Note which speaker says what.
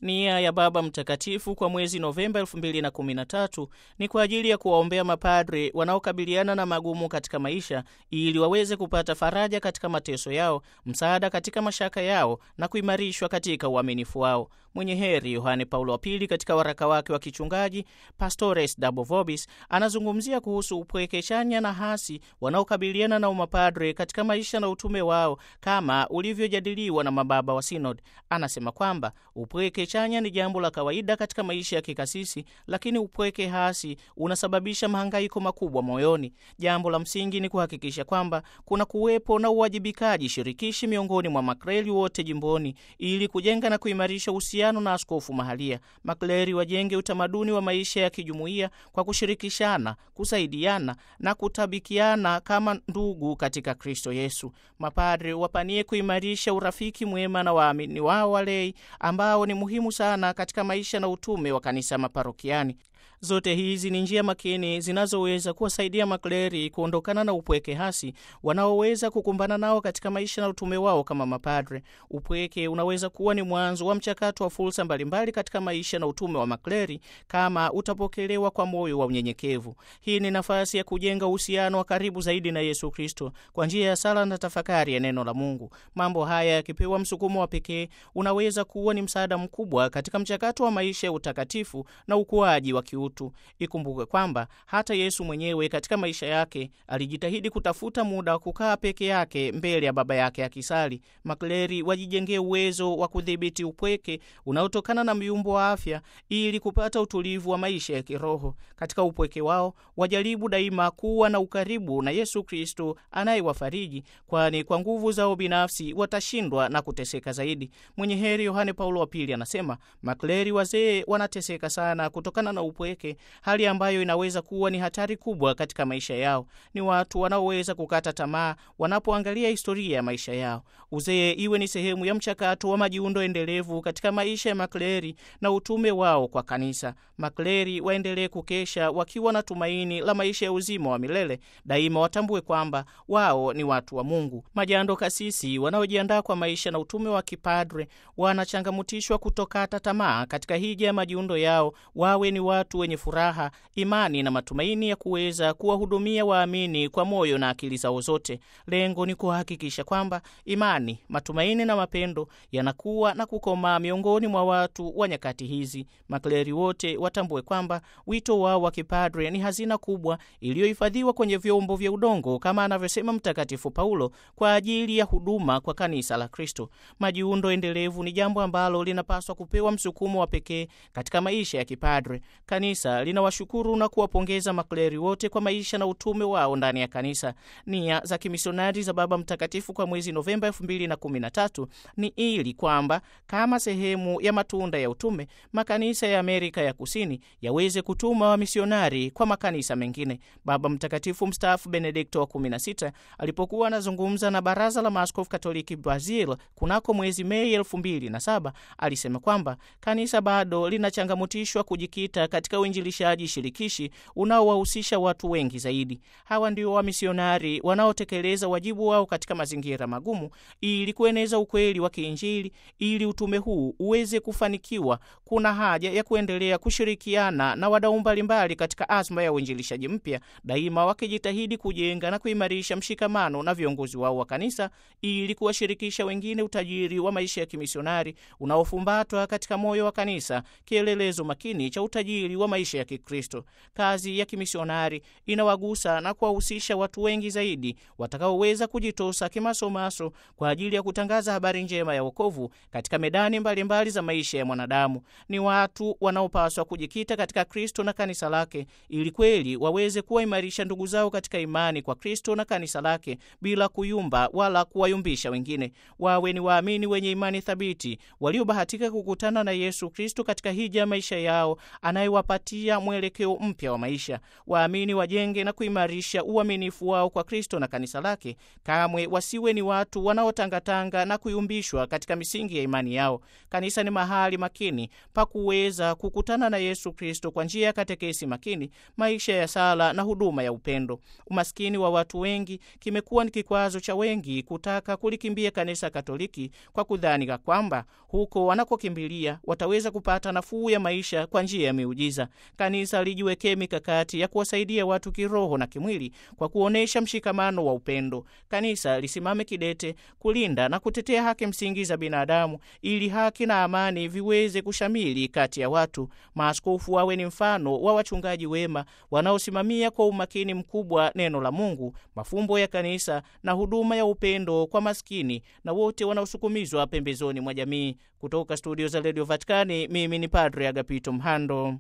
Speaker 1: Nia ya Baba Mtakatifu kwa mwezi Novemba 2013 ni kwa ajili ya kuwaombea mapadre wanaokabiliana na magumu katika maisha ili waweze kupata faraja katika mateso yao, msaada katika mashaka yao na kuimarishwa katika uaminifu wao. Mwenye heri Yohane Paulo wa Pili katika waraka wake wa kichungaji Pastores Dabo Vobis anazungumzia kuhusu upweke chanya na hasi wanaokabiliana na umapadre katika maisha na utume wao kama ulivyojadiliwa na mababa wa Sinod. Anasema kwamba upweke chanya ni jambo la kawaida katika maisha ya kikasisi, lakini upweke hasi unasababisha mahangaiko makubwa moyoni. Jambo la msingi ni kuhakikisha kwamba kuna kuwepo na uwajibikaji shirikishi miongoni mwa makreli wote jimboni ili kujenga na kuimarisha uhusiano na askofu mahalia. Makleri wajenge utamaduni wa maisha ya kijumuiya kwa kushirikishana, kusaidiana na kutabikiana kama ndugu katika Kristo Yesu. Mapadre wapanie kuimarisha urafiki mwema na waamini wao walei ambao ni muhimu sana katika maisha na utume wa kanisa maparokiani. Zote hizi ni njia makini zinazoweza kuwasaidia makleri kuondokana na upweke hasi wanaoweza kukumbana nao katika maisha na utume wao kama mapadre. Upweke unaweza kuwa ni mwanzo wa mchakato wa fursa mbalimbali katika maisha na utume wa makleri kama utapokelewa kwa moyo wa unyenyekevu. Hii ni nafasi ya kujenga uhusiano wa karibu zaidi na Yesu Kristo kwa njia ya sala na tafakari ya neno la Mungu. Mambo haya yakipewa msukumo wa pekee, unaweza kuwa ni msaada mkubwa katika mchakato wa maisha ya utakatifu na ukuaji wa kiutu. Ikumbuke kwamba hata Yesu mwenyewe katika maisha yake alijitahidi kutafuta muda wa kukaa peke yake mbele ya Baba yake akisali. Makleri wajijengee uwezo wa kudhibiti upweke unaotokana na myumbo wa afya ili kupata utulivu wa maisha ya kiroho. Katika upweke wao wajaribu daima kuwa na ukaribu na Yesu Kristo anayewafariji, kwani kwa nguvu zao binafsi watashindwa na kuteseka zaidi. Mwenye heri Yohane Paulo wa Pili anasema makleri wazee wanateseka sana kutokana na upweke, hali ambayo inaweza kuwa ni hatari kubwa katika maisha yao. Ni watu wanaoweza kukata tamaa wanapoangalia historia ya maisha yao. Uzee iwe ni sehemu ya mchakato wa majiundo endelevu katika maisha ya makleri na utume wao kwa kanisa. Makleri waendelee kukesha wakiwa na tumaini la maisha ya uzima wa milele. Daima watambue kwamba wao ni watu wa Mungu. Majando kasisi wanaojiandaa kwa maisha na utume wa kipadre wanachangamutishwa kutokata tamaa katika hija ya majiundo yao, wawe ni watu wenye furaha, imani na matumaini ya kuweza kuwahudumia waamini kwa moyo na akili zao zote. Lengo ni kuhakikisha kwamba imani, matumaini na mapendo yanakuwa na kukomaa miongoni mwa watu wa nyakati hizi. Makleri wote watambue kwamba wito wao wa kipadre ni hazina kubwa iliyohifadhiwa kwenye vyombo vya udongo, kama anavyosema Mtakatifu Paulo, kwa ajili ya huduma kwa kanisa la Kristo. Majiundo endelevu ni jambo ambalo linapaswa kupewa msukumo wa pekee katika maisha ya kipadre. Kanisa linawashukuru na kuwapongeza makleri wote kwa maisha na utume wao ndani ya kanisa. Nia za kimisionari za Baba Mtakatifu kwa mwezi Novemba 2013 ni ili kwamba kama sehemu ya matunda ya utume, makanisa ya Amerika ya Kusini yaweze kutuma wamisionari kwa makanisa mengine. Baba Mtakatifu mstaafu Benedikto wa 16 alipokuwa anazungumza na Baraza la Maaskofu Katoliki Brazil kunako mwezi Mei 2007 alisema kwamba kanisa bado linachangamutishwa kujikita katika uinjilishaji shirikishi unaowahusisha watu wengi zaidi. Hawa ndio wamisionari wanaotekeleza wajibu wao katika mazingira magumu ili kueneza ukweli wa kiinjili. Ili utume huu uweze kufanikiwa, kuna haja ya kuendelea kushirikiana na wadau mbalimbali katika azma ya uinjilishaji mpya, daima wakijitahidi kujenga na kuimarisha mshikamano na viongozi wao wa kanisa ili kuwashirikisha wengine utajiri wa maisha ya kimisionari unaofumbatwa katika moyo wa kanisa, kielelezo makini cha utajiri wa maisha ya Kikristo. Kazi ya kimisionari inawagusa na kuwahusisha watu wengi zaidi watakaoweza kujitosa kimasomaso kwa ajili ya kutangaza habari njema ya wokovu katika medani mbalimbali mbali za maisha ya mwanadamu. Ni watu wanaopaswa kujikita katika Kristo na kanisa lake ili kweli waweze kuwaimarisha ndugu zao katika imani kwa Kristo na kanisa lake bila kuyumba wala kuwayumbisha wengine. Wawe ni waamini wenye imani thabiti waliobahatika kukutana na Yesu Kristo katika hija ya maisha yao anayewa kuwapatia mwelekeo mpya wa maisha. Waamini wajenge na kuimarisha uaminifu wao kwa Kristo na kanisa lake. Kamwe wasiwe ni watu wanaotangatanga na kuyumbishwa katika misingi ya imani yao. Kanisa ni mahali makini pa kuweza kukutana na Yesu Kristo kwa njia ya katekesi makini, maisha ya sala na huduma ya upendo. Umaskini wa watu wengi kimekuwa ni kikwazo cha wengi kutaka kulikimbia kanisa Katoliki kwa kudhani kwamba huko wanakokimbilia wataweza kupata nafuu ya maisha kwa njia ya miujiza. Kanisa lijiwekee mikakati ya kuwasaidia watu kiroho na kimwili kwa kuonyesha mshikamano wa upendo. Kanisa lisimame kidete kulinda na kutetea haki msingi za binadamu ili haki na amani viweze kushamili kati ya watu. Maaskofu wawe ni mfano wa wachungaji wema wanaosimamia kwa umakini mkubwa neno la Mungu, mafumbo ya kanisa na huduma ya upendo kwa maskini na wote wanaosukumizwa pembezoni mwa jamii. Kutoka studio za redio Vatikani, mimi ni Padre Agapito Mhando.